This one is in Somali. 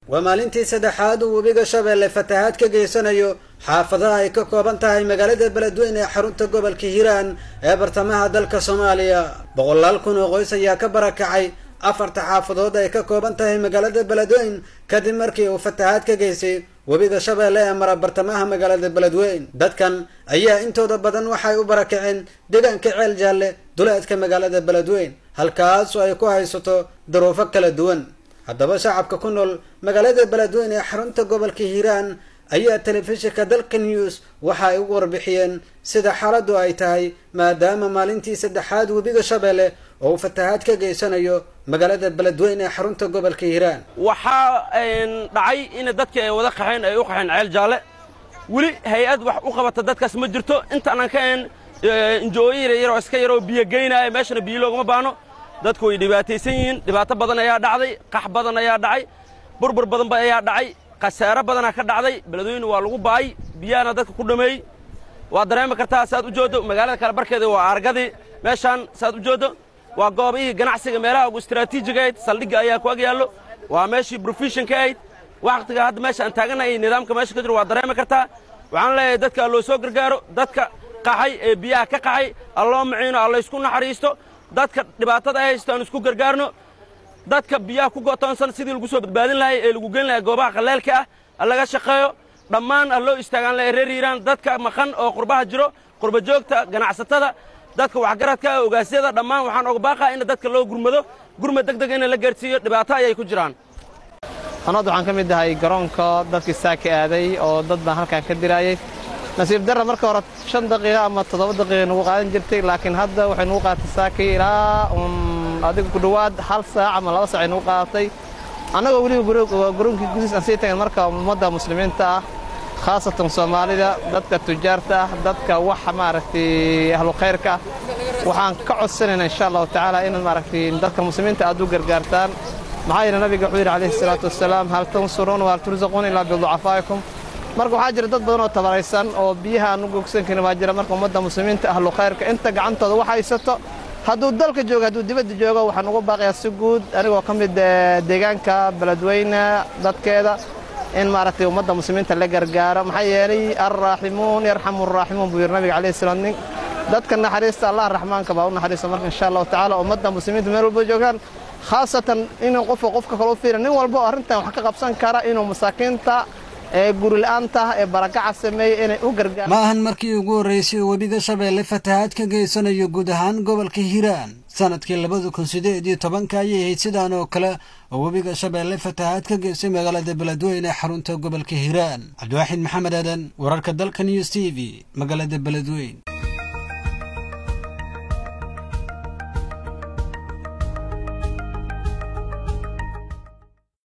waa maalintii saddexaad uu webiga shabeelle fatahaad ka geysanayo xaafadaha ay ka kooban tahay magaalada beledweyne ee xarunta gobolka hiiraan ee bartamaha dalka soomaaliya boqolaal kun oo qoys ayaa ka barakacay afarta xaafadood ay ka kooban tahay magaalada beledweyn kadib markii uu fatahaad ka geystay webiga shabeelle ee mara bartamaha magaalada beledweyn dadkan ayaa intooda badan waxay u barakaceen deegaanka ceel jaalle duleedka magaalada beledweyn halkaasoo ay ku haysato daruufo kala duwan haddaba shacabka ku nool magaalada beledweyn ee xarunta gobolka hiiraan ayaa telefishinka dalka news waxa ay ugu warbixiyeen sida xaaladdu ay tahay maadaama maalintii saddexaad webiga shabeelle oo uu fatahaad ka geysanayo magaalada beledweyn ee xarunta gobolka hiiraan waxaa dhacay in dadkii ay wada qaxeen ay u qaxeen ceel jaalle weli hay-ad wax u qabata dadkaas ma jirto intaanan ka een injooyo yaryaroo iska yaroo biyo geynaya meeshana biyo loogama baano dadku way dhibaataysan yihiin dhibaato badan ayaa dhacday qax badan ayaa dhacay burbur badanba ayaa dhacay khasaaro badanaa ka dhacday beledweyne waa lagu baay biyahana dadka ku dhameeyey waa dareemi kartaa saaad u jooddo magaalada kale barkeeda waa argadii meeshaan saaad u jooddo waa goobihii ganacsiga meelaha ugu istaraatiijiga ahayd saldhigga ayaa ku ag yaallo waa meeshii brofeshinka ahayd wakhtiga hadda meesha aan taagannahay iyo nidaamka meesha ka jiro waa dareemi kartaa waxaan leeyahay dadka alloo soo gargaaro dadka qaxay ee biyaha ka qaxay alloo maciino allaysku naxariisto dadka dhibaatada ay haysto aan isku gargaarno dadka biyaha ku go'toonsan sidii lagu soo badbaadin lahay ee lagu gelin lahay goobaha qalleelka ah laga shaqeeyo dhammaan alloo istaagaan lahay reer hiiraan dadka maqan oo qurbaha jiro qurba joogta ganacsatada dadka waxgaradka ogaasyada dhammaan waxaan oga baaqaa in dadka loo gurmado gurmad deg deg in la gaarsiiyo dhibaato ayay ku jiraan anad waxaan ka mid ahay garoonka dadkii saaka aaday oo dad baan halkaan ka diraayey nasiib darra marka hore shan daqiiqa ama toddoba daqiiqa nagu qaadan jirtay laakiin hadda waxay nagu qaadatay saakii ilaa adiga ku dhowaad hal saac ama laba saac ay nagu qaadatay annagoo weliba garoonkii gudiis aan sii tagin marka ummadda muslimiinta ah khaasatan soomaalida dadka tujaarta ah dadka wax maaragtay ahlu khayrka ah waxaan ka codsanaynaa insha allahu tacaala inaad maaragtay dadka muslimiinta aad u gargaartaan maxaa yeele nabiga wuxuu yidhi calayhi salaatu wasalaam hal tansuruuna wahal tursaquuna ilaa biducafaa'ikum marka waxaa jira dad badan oo tabaraysan oo biyaha aan u gogsan karin waa jira marka ummadda muslimiinta ahlu khayrka inta gacantooda wax haysato hadduu dalka joogo hadduu dibadda joogo waxaan ugu baaqayaa si guud anigoo ka mid deegaanka beledweyne dadkeeda in maaragtay ummadda muslimiinta la gargaaro maxaa yeelay alraaximuun yarxamu araaximuun buu yidhi nabiga calayhi salaam nin dadka naxariista allah raxmaanka baa u naxariista marka insha allahu tacaala ummadda muslimiinta meel walba joogaan khaasatan inuu qofka qofka kale u fiira nin walba oo arrintan wax ka qabsan kara inuu masaakiinta ee gurila'aanta ee barakaca sameeyey inay u gargaar ma ahan markii ugu horraysay uu webiga shabeelle fatahaad ka geysanayo guud ahaan gobolka hiiraan sanadkii labada kun sideed iyo tobanka ayay ahayd sidaan oo kale oo webiga shabeelle fatahaad ka geystay magaalada beledweyne ee xarunta gobolka hiiraan cabdiwaaxid maxamed aadan wararka dalka news t v magaalada beledweyn